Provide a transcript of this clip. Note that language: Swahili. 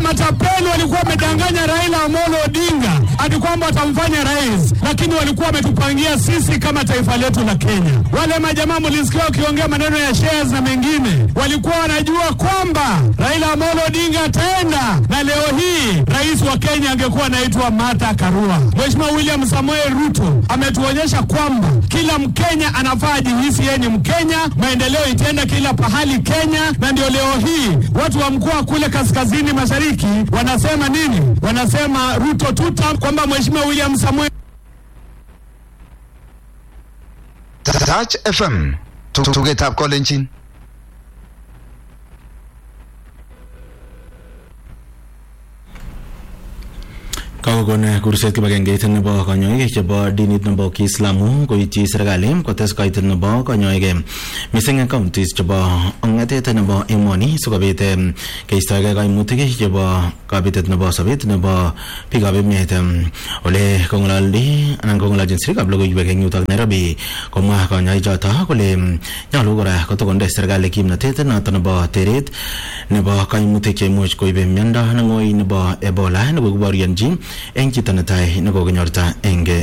matapeli walikuwa wamedanganya Raila Amolo Odinga hadi kwamba watamfanya rais, lakini walikuwa wametupangia sisi kama taifa letu la Kenya. Wale majamaa mlisikia wakiongea maneno ya shares na mengine, walikuwa wanajua kwamba Raila Amolo Odinga ataenda, na leo hii rais wa Kenya angekuwa anaitwa Martha Karua. Mheshimiwa William Samoei Ruto ametuonyesha kwamba kila Mkenya anafaa ajihisi yeye ni Mkenya, maendeleo itaenda kila pahali Kenya, na ndio leo hii watu wa mkoa kule kaskazini mashariki wanasema nini? Wanasema Ruto tuta, kwamba Mheshimiwa William Samoei Touch FM tugetab kolenjin kakokon kurset kibagengeit nebo kanyoik chebo dinit nebo kiislamu koityi serikali kotes kaitet nebo kanyoik mising eng counties chebo ongatet nebo emoni sikobit keistoegei kaimutik chebo kabitet nebo sobet nebo biikab emet ole kong'ololi anan kong'ololchin sirikab logoiwek eng yutok Nairobi komwa kanyoichoto kole nyolu kora kotokonde serikali kimnatet noto nebo teret nebo kaimutik cheimuch koibe miondo neng'oi nebo ebola nebo kiborionji eng chito netai nekokinyorta eng